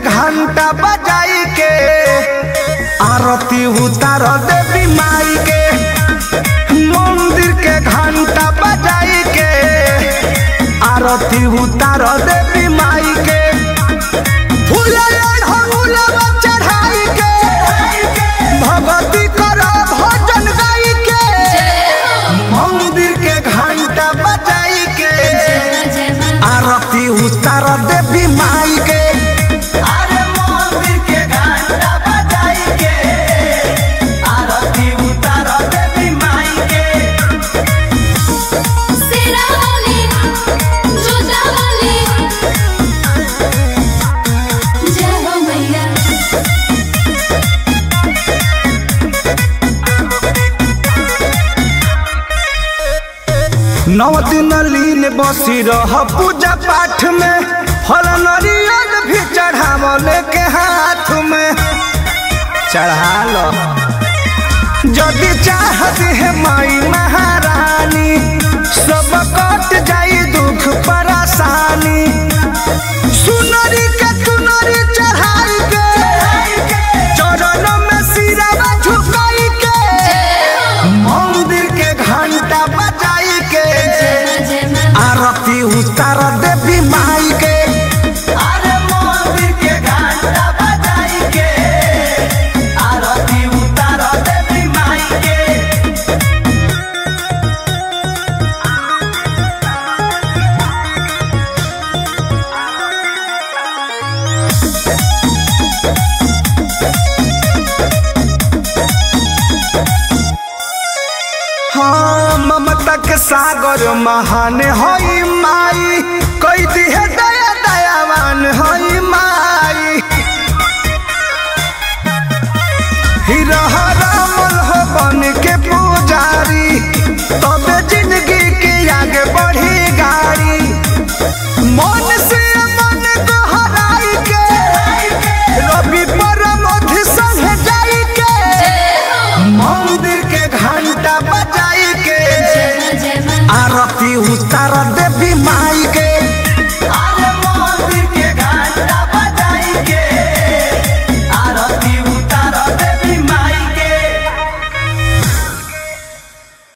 घंटा बजाई के आरती उतार देवी माई के मंदिर के घंटा बजाई के आरती उतार देवी माई के फूले ढोलवा चढ़ाई के भगवती कर भजन गाई के मंदिर के घंटा बजाई के आरती उतार देवी माई के अरे मंदिर के घंटा बजाई के आरती उतार देवी माई के सिरावली जोतावली जय हो मैया नौ दिन लीन बसी रह पूजा पाठ में फल नरियल भी चढ़ावल के हाथ में चढ़ा लो यदि चाहत है माई महारानी सब कट जाई दुख परेशानी सुनरी के तुनरी चढ़ाई के चरण में सिरवा झुकाई के मंदिर के घंटा बजाई के जय मां आरती उतार देवी माई के अरे मंदिर के घंटा बजाई के आरती उतार देवी माई के हाँ ममता के सागर महान होई माई कई दी है